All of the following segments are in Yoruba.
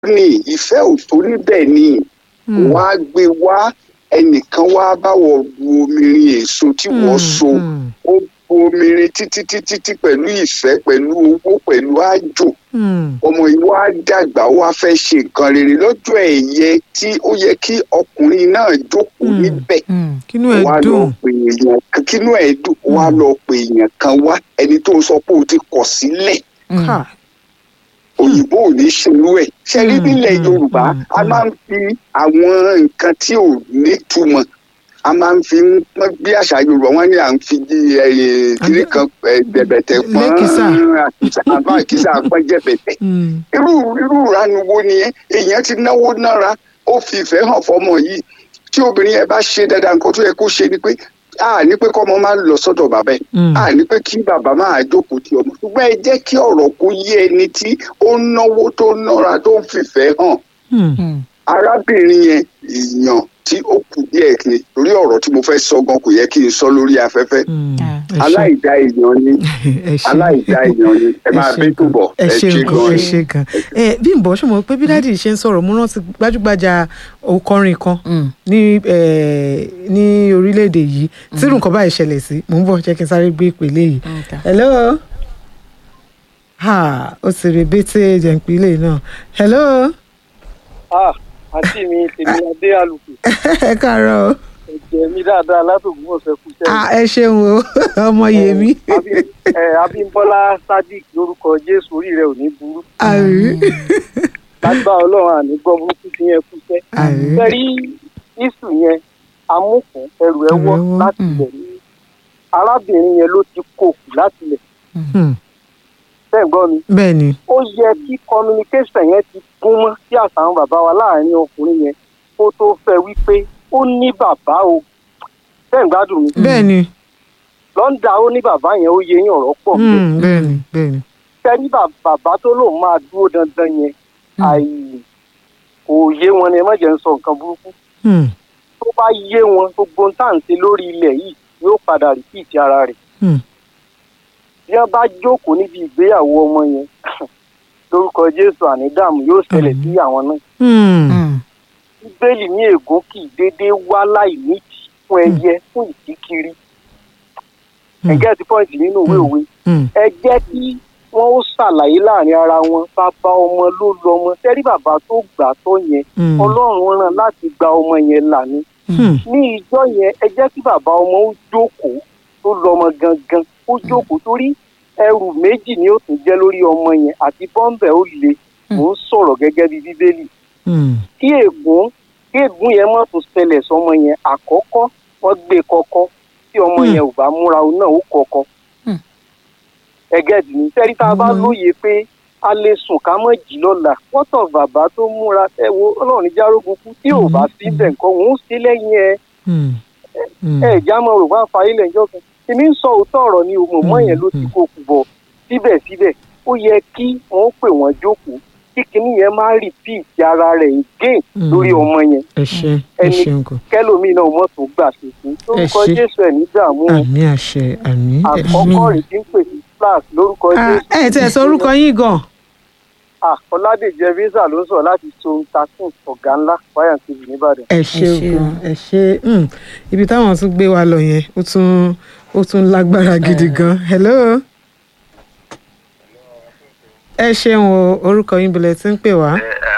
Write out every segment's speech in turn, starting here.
ní ìfẹ́ òtó níbẹ̀ ni wọ́n á gbé wá ẹnìkan wá báwọ̀ bu omirin èso tí wọ́n so ó bu omirin títí títí tí pẹ̀lú ìfẹ́ pẹ̀lú owó pẹ̀lú àjò ọmọ yìí wá dàgbà wá fẹ́ ṣe nǹkan rere lọ́jọ́ ẹ̀yẹ tí ó yẹ kí ọkùnrin náà jókòó níbẹ̀ kínú ẹ wá lọ dùn pè èèyàn kan kínú ẹ̀ dùn wá lọ pè èèyàn kan wá ẹni tó sọ pé o ti kọ̀ sílẹ̀ ká òyìnbó ò ní ṣerú ẹ̀ ṣe rí nílẹ̀ mm, yorùbá mm, a máa ń fi àwọn nǹkan tí ò nítumọ̀ a máa ń fi ń pọ́n bí àṣà yorùbá wọn ní à ń fi kiri kan eh, bẹ̀bẹ̀tẹ̀ pọ́n Lẹ́kìsà. àkìsà àbá àkìsà pọ́n jẹ̀bẹ̀tẹ̀ irú irú ìranu wo nìyẹn èèyàn ti náwó nára ó fi ìfẹ́ hàn fọmọ yìí tí obìnrin yẹn bá ṣe dáadáa nǹkan tó yẹ kó ṣe ni pé a ní pé kọ́mọ máa lọ sọ́dọ̀ bàbá ẹ̀ a ní pé kí bàbá máa jókòó ti ọmọ ṣùgbọ́n ẹ jẹ́ kí ọ̀rọ̀ kó yé ẹni tí ó ń náwó tó ń nára tó ń fìfẹ́ hàn arábìnrin yẹn èèyàn tí ó kù díẹ̀ ni torí ọ̀rọ̀ tí mo fẹ́ sọ gan kò yẹ kí n sọ lórí afẹ́fẹ́ aláìdá èèyàn ni aláìdá èèyàn ni ẹ máa bí túbọ̀ ẹ ṣe ṣe nǹkan ẹ gan ṣe gan ẹ bí n bọ̀ ṣe mọ̀ pé bí dáàdì ṣe ń sọ̀rọ̀ mo rántí gbajúgbajà òkọrin kan ní eh, ní orílẹ̀-èdè yìí tí irú nǹkan báyìí ṣẹlẹ̀ sí mò ń bọ̀ jẹ́ kí n sáré gbé ìpele yìí hello ha ó sì rè bété jẹ̀ǹpilẹ̀ náà hello ah àǹtí mi tèmi adé àlùkò ẹ káàárọ̀ o. ẹ̀jẹ̀ mi dáadáa látòkùn ọ̀sẹ̀ kù sẹ́yìn. Ah, ẹ ṣeun o ọmọ yèmí Abi- ẹ, abímbọ́lá sadiq lórúkọ jésù orí rẹ ò ní burú àrí lágbá ọlọ́run àní gbọ́ burúkú tí yẹn kú sẹ́. àrí fẹ́rí isu yẹn amúkùn ẹrù ẹ wọ́ Ẹrù ẹ wọ́, láti mm. ilẹ̀ ní arábìnrin yẹn ló ti kó kù láti ilẹ̀ Hmm, bẹ́ẹ̀ gbọ́ mi bẹ́ẹ̀ ni ó yẹ kí communication yẹn ti gún mọ́ sí àtàwọn bàbá wa láàrin ọkùnrin yẹn kó tó fẹ́ wípé ó ní bàbá o bẹ́ẹ̀ ń gbádùn mi bẹ́ẹ̀ ni lọ́ńdà ó ní bàbá yẹn ó yẹ yín ọ̀rọ̀ pọ̀ Hmm, bẹ́ẹ̀ ni bẹ́ẹ̀ ni tẹ́rí bàbá tó lòun máa dúró dandan yẹn àì kò yé wọn ni ẹ má jẹ́ ń sọ nǹkan burúkú Hmm, tó bá yé wọn gbogbo ń tàǹtí lórí ilẹ̀ yìí yóò padà rìpíìtì ara rẹ̀ hmm, bí wọ́n bá jókòó níbi ìgbéyàwó ọmọ yẹn lórúkọ jésù ànídàmú yóò ṣẹlẹ̀ sí àwọn náà hmm, bíbélì ní ègún kì í déédéé wá láì nídìí fún ẹyẹ fún ìdíkiri Hmm. ẹgẹ́ ti pọ́ǹtì nínú ìwé òwe hmm, ẹ jẹ́ kí wọ́n ó ṣàlàyé láàrin ara wọn bàbá ọmọ ló lọmọ tẹ́rí bàbá tó gbà tó yẹn hmm, ọlọ́run rán láti gba ọmọ yẹn là ní hmm, ní ìjọ yẹn ẹ jẹ́ kí bàbá ọmọ ó jókòó tó lọmọ gangan ó jókòó torí ẹrù méjì ni ó tún jẹ́ lórí ọmọ yẹn àti bọ́ńbẹ̀ ó le mò ń sọ̀rọ̀ gẹ́gẹ́ bí bíbélì hmm, kí ègún kí ègún yẹn má tún ṣẹlẹ̀ sọmọ yẹn àkọ́kọ́ wọ́n gbé kọ́kọ́ tí ọmọ Hmm. yẹn ò bá múra òun náà ó kọ́kọ́ Hmm. ẹgẹ́ ní sẹ́rí tá a bá Hmm. lóye pé a lè sùn ká mọ̀ jí lọ́la wọ́tọ̀ bàbá tó múra ẹ wo ọlọ́run járógun kú tí ò bá sí bẹ̀ nǹkan òun ó sí lẹ́yìn ẹ hmm, hmm, ẹ ìjà mọ̀ rò wá fayé lẹ́jọ́ kan èmi ń sọ òótọ́ ọ̀rọ̀ ni òmò mọ́ yẹn ló ti kó kù bọ̀ síbẹ̀síbẹ̀ ó yẹ kí wọ́n pè wọ́n jókòó kí kinní yẹn má rìpíìtì ara rẹ̀ again Hmm. lórí ọmọ yẹn ẹ ṣe ẹ ẹni- ṣeun gan kẹlòmíì náà mọ̀ tó gbà ṣèṣin lórúkọ ṣé. jésù ẹ̀ ní dààmú o. àmì àṣẹ àmì ẹ ṣe. àkọ́kọ́ rẹ̀ ti ń pè sí class lórúkọ Ah, jésù. ẹ tẹ sọ orúkọ yín gan Ah, ọládèjẹ visa ló ń sọ láti zone thirteen ọ̀gá ńlá fire tv nìbàdàn. ẹ ṣe ṣé o. gan ẹ ṣe hmm, ibi táwọn tún gbé wa lọ yẹn ó tún ó tún lágbára gidi gan hello ẹ ṣeun o orúkọ yín bilẹ̀ tí ń pè wá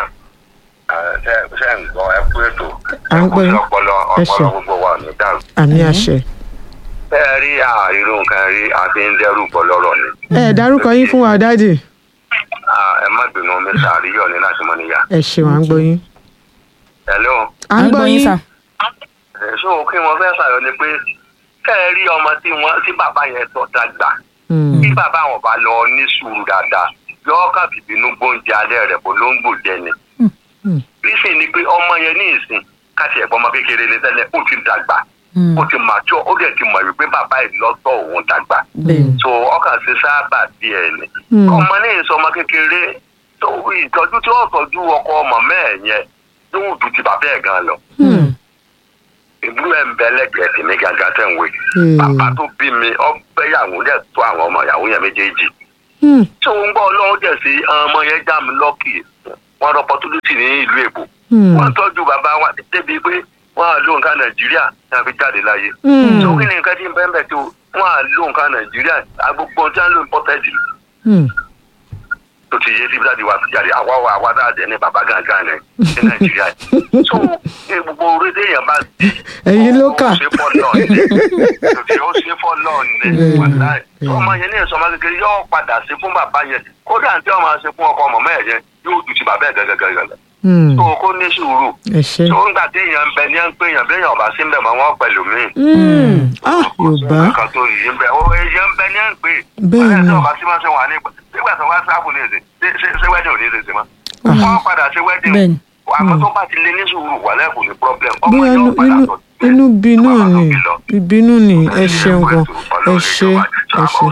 ṣe ń gbọ́ ẹ kú ètò À ń gbọ́ yín. ọpọlọ Ẹ ọpọlọ ṣé. gbogbo wa ní dàrú. àmì àṣẹ bẹ́ẹ̀ rí àìrò nǹkan rí àti ń dẹ́rù bọ̀ lọ́rọ̀ ni. ẹ dárúkọ yín fún wa dáàdì Ah, ẹ má bínú mi sàríyọ̀ ní láti mọ níyà. ẹ ṣeun à ń gbọ́ yín hello à ń gbọ́ yín sà. ṣé o kí wọn fẹ́ sàyọ ni pé kẹ́ ẹ rí ọmọ tí wọ́n tí bàbá yẹn tọ́ dàgbà Hmm, bí bàbá wọn bá lọ ní sùúrù dáadáa yọ ká bìbínú gbóúnjẹ alẹ́ rẹ̀ bó ló ń gbòjẹ ni. hmm, nísìnyí ni pé ọmọ yẹn ní ìsìn káṣí ẹ̀gbọ́n ọmọ kékeré ní tẹ́lẹ̀ ó ti dàgbà Hmm. ó ti màjọ ó dẹ̀ ti mọ̀ wípé bàbá yìí lọ́tọ̀ òun dàgbà bẹ́ẹ̀ so ọkàn ṣe sábà díẹ̀ ni Hmm. ọmọ ní ìsọ ọmọ kékeré tó ìtọ́jú tí ó tọ́jú ọkọ ọmọ mẹ́ẹ̀ yẹn yóò ju ti bàbá ẹ̀ gan lọ Hmm, ìbúrò ẹ̀ ń bẹ lẹ́gbẹ̀ẹ́ tì mí gangan tẹ̀ ń wé Hmm. bàbá tó bí mi ọbẹ̀yàwó dẹ̀ tó àwọn ọmọ ìyàwó yẹn méjèèjì hmm, tí òun gbọ́ ọlọ́run dẹ̀ sí ọmọ yẹn já mi lọ́kì wọn rọ opportunity ní ìlú èbó Hmm. wọn tọ́jú bàbá wa débi pé wọn à lo nǹkan nàìjíríà ní àfi jáde láyé Hmm. tó kí ni nǹkan tí ń bẹ́ẹ̀ bẹ́ẹ̀ tó wọn à lo nǹkan nàìjíríà agbègbè tí wọn lo imported Hmm. tó ti yé síbi láti wá sí jáde àwa wa àwa dáa jẹ ní bàbá gángan rẹ ní nàìjíríà so ní gbogbo orílẹ̀ èèyàn bá di Ẹ̀yin ló kà. ó ṣe fọ́ lọ́ọ̀ ní ó ṣe fọ́ lọ́ọ̀ ní Bẹ́ẹ̀ni, wàláì bẹ́ẹ̀ni. ọmọ yẹn ní ìsọmọ kékeré yóò padà sí fún bàbá yẹn kódà tí ọmọ ṣe fún ọkọ ọmọ mẹ́ẹ̀ yẹn yóò ju ti bàbá ẹ̀ gẹ́gẹ́gẹ́gẹ́ Hmm. tó kó ní sùúrù ẹ ṣe. tó ń gbà tí èèyàn ń bẹ ní ẹ̀ ń pè yàn bí èèyàn ọba sí ń bẹ̀ mọ́ wọn pẹ̀lú mi Hmm. ah yorùbá nǹkan tó yìí ń bẹ ó èèyàn ń bẹ ní ẹ̀ ń pè Bẹ́ẹ̀ni. ọ̀rẹ́ tí ọba sí máa ṣe wà ní nígbà tó wá sáàbù ní èdè ṣé wẹ́dìn ò ní èdè sí ma wọ́n padà ṣe wẹ́dìn Bẹ́ẹ̀ni. àmọ́ tó bá ti lé ní sùúrù wà lẹ́kùn ní problem ọmọ bóyá yóò inú padà inú tọ̀ inú bí tó bá náà máa ni tóbi lọ. ìbínú ni ẹ ṣeun gan ẹ ṣe ẹ ṣe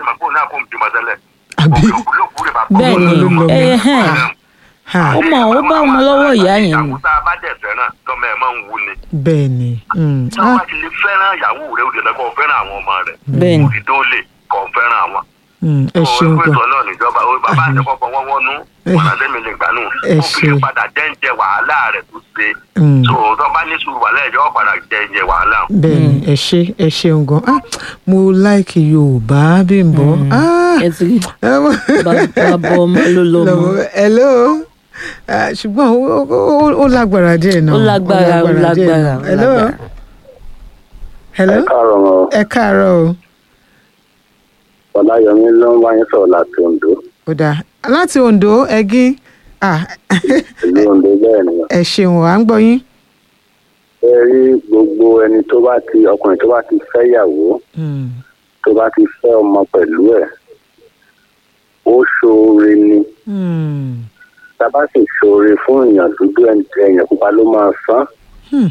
Àbí? Bẹ́ẹ̀ni, ẹ hẹ́n. ha Ó mọ̀, ó bá ọmọ lọ́wọ́ ìyá yẹn ni. àkútà bá dẹ̀ fẹ́ràn lọ́mọ ẹ̀ máa ń wú ni. bẹ́ẹ̀ ni hmm. tí wọ́n ah bá ti lè fẹ́ràn ìyàwó rẹ̀ ó lè lọ́kọ́ fẹ́ràn àwọn ọmọ rẹ̀. Bẹ́ẹ̀ni. òdì tó lè kọ́ fẹ́ràn àwọn. hmm. ẹ tó ṣeun ìwé gan ìtọ́ náà níjọba ó bàbá àtẹkọ́kọ́ wọ́n wọ́nú wọn àtẹ́mi lè gbà nù. Ẹ ó fi lè ṣe. padà jẹ́ǹjẹ wàhálà rẹ̀ tó ṣe. Hmm. tó tó bá ní sùúrù wàhálà ẹ̀jọ́ padà jẹ́ǹjẹ wàhálà. bẹ́ẹ̀ ni ẹ ṣe ẹ ṣeun gan ah mo láìkì yorùbá Bímbọ́ ah ẹ ti rí ẹ mọ̀- bàbá ọmọ ló lọmọ lọ́wọ́ hello Ah, ṣùgbọ́n ó- ó ó- ó lágbára díẹ̀ náà ó lágbára ó díẹ̀ lágbára náà. ó hello lágbára. hello káàárọ̀ wọn ẹ káàárọ̀ o ọláyọmí ló ń wáyé sọ̀rọ̀ láti ondo ó dáa láti Ondo ẹgín ah ìlú ondo bẹ́ẹ̀ ni ẹ ṣeun à ń gbọ́ yín. ẹ rí gbogbo ẹni tó bá ti ọkùnrin tó bá ti fẹ́ yàwó Hmm. tó bá ti fẹ́ ọmọ pẹ̀lú ẹ̀ ó ṣoore ni Hmm. tá a bá sì ṣoore fún èèyàn dúdú ẹni tí èèyàn pupa ló máa san Hmm.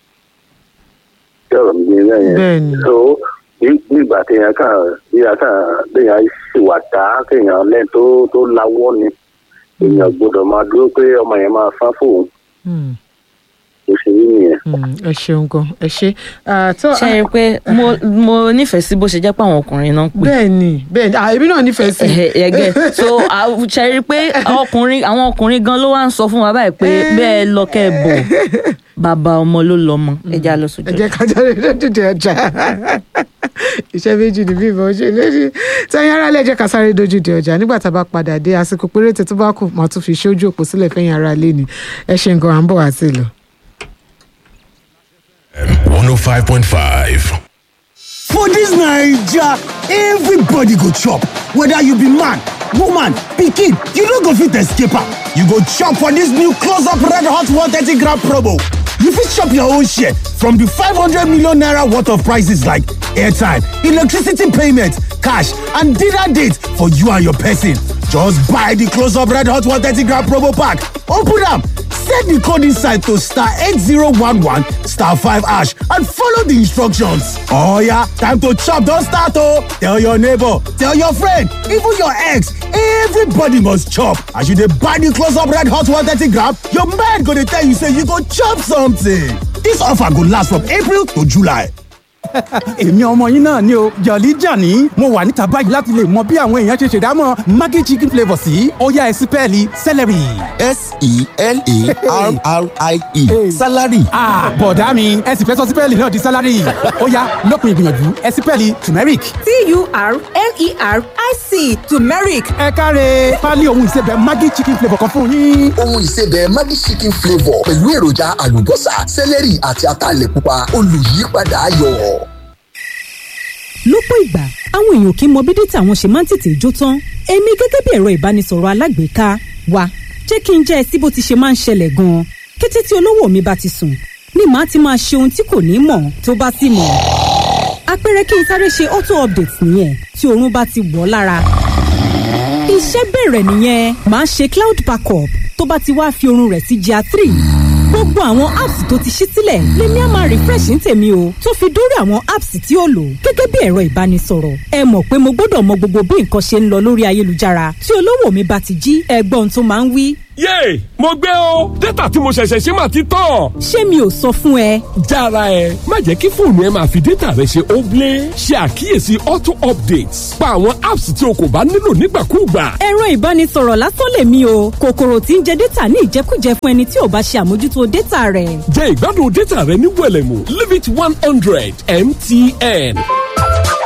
tí ọ̀rọ̀ mi ní bẹ́ẹ̀ Bẹ́ẹ̀ yẹn ni. so bí bí ìgbà téèyàn kàn bí ìgbà kàn béèyàn ṣìwà dá kéèyàn lẹ́yìn tó tó lawọ́ ni èèyàn gbọ́dọ̀ máa dúró pé ọmọ yẹn máa san fóun Hmm. ó ṣe rí nìyẹn. Hmm. ẹ ṣeun gan ẹ ṣe Ah, tó ṣe é pé mo mo nífẹ̀ẹ́ sí bó ṣe jẹ́ pé àwọn ọkùnrin náà ń pè bẹ́ẹ̀ ni bẹ́ẹ̀ ni ah, èmi náà nífẹ̀ẹ́ sí i. ẹgẹ so ṣe rí i pé ọkùnrin àwọn ọkùnrin gan ló wá ń sọ fún wa báyìí pé bẹ́ẹ̀ lọ́kẹ́ bọ̀ bàbá ọmọ ló lọ́mọ ẹja lọ sójú ẹ jẹ́ ká jáde lójúde ọjà iṣẹ́ méjì ní bíbọn ṣe lórí tẹ́yìn aráalé ẹ jẹ́ ká sáré dójúde ọjà nígbà tá a bá padà dé àsìkò péréte tó bá kù máa tún fi ṣojú òpó sílẹ̀ fẹ́yìn aráalé ni ẹ ṣe nǹkan à ń bọ̀ wá sí lọ. 105.5. For dis Naija, everybody go chop, whether you be man, woman, pikin, you no go fit escape am. You go chop for dis new close up red hot 130 gram promo. You fit chop your own share from di 500 million naira worth of prices like airtime, electricity payment, cash and dinner date for you and your person. Just buy di close up red hot 130 gram promo pack, open am, set di code inside to star 8011 star 5 hash and follow di instructions. Oh yeah, time to chop don start oh! Tell your neighbor, tell your friend, even your ex, everybody must chop. As you dey buy di close up red hot 130 gram, your mind go dey tell you say you go chop something. Dis offer go last from April to July. èmi ọmọ yín náà ni o jọ̀lí jàní mo wà níta báyìí láti lè mọ bí àwọn èèyàn ṣe ṣèdámọ̀ maggi chicken flavour sí ọ̀yá ẹ̀sìn pẹ́ẹ́lí celery. s-e-l-a-r-r-i-e salary Ah, bọ̀dá mi ẹ sì fẹ́ sọ sípẹ́ẹ̀lì náà di sálárì ọ̀yá lópin ìgbìyànjú ẹ̀sìn pẹ́ẹ́lì turmeric. t-u-r-m-e-r-i-c turmeric ẹ káre pálí ohun ìsebẹ̀ maggi chicken flavour kan fún yín. ohun ìsebẹ̀ maggi chicken flavour pẹ̀lú èròjà àlùbọ́sà sẹ́lẹ̀rì àti ataalẹ̀ pupa olùyípadà ayọ̀. lọ́pọ̀ ìgbà àwọn èèyàn kì í mọ bí dátà wọn ṣe máa ń tètè jó tán èmi gẹ́gẹ́ bí ẹ̀rọ ìbánisọ̀rọ̀ alágbèéká wa jẹ́ kí n jẹ́ ẹ sí bó ti ṣe máa ń ṣẹlẹ̀ gan-an kété tí olówó mi bá ti sùn ni màá ti máa ṣe ohun tí kò ní mọ̀ tó bá sì mọ̀ àpẹẹrẹ kí n sáré ṣe auto update nìyẹn tí oorun bá ti wọ̀ ọ́ lára iṣẹ́ bẹ̀rẹ̀ nìyẹn màá ṣe cloud backup tó bá ti wá fi oorun rẹ̀ sí gr three gbogbo àwọn apps tó ti ṣí sílẹ̀ lèmi á máa refresh ní tèmi o tó fi dórí àwọn apps tí ó lò gẹ́gẹ́ bí ẹ̀rọ ìbánisọ̀rọ̀ ẹ mọ̀ pé mo gbọ́dọ̀ mọ gbogbo bí nǹkan ṣe ń lọ lórí ayélujára tí olówó mi bá ti jí ẹgbọ́n tó máa ń wí yéè mo gbé o dátà tí mo ṣẹ̀ṣẹ̀ ṣe máa ti tán. ṣé mi ò sọ fún ẹ. jára ẹ má jẹ́ kí fóònù ẹ máa fi dátà rẹ ṣe óblé ṣe àkíyèsí auto updates pa àwọn apps tí o kò bá nílò nígbàkúùgbà. ẹ̀rọ ìbánisọ̀rọ̀ lásán lèmi o kòkòrò tí ń jẹ dátà ní ìjẹkújẹ fún ẹni tí ò bá ṣe àmójútó dátà rẹ̀. jẹ ìgbádùn dátà rẹ ní wẹlẹmù limit one hundred mtn.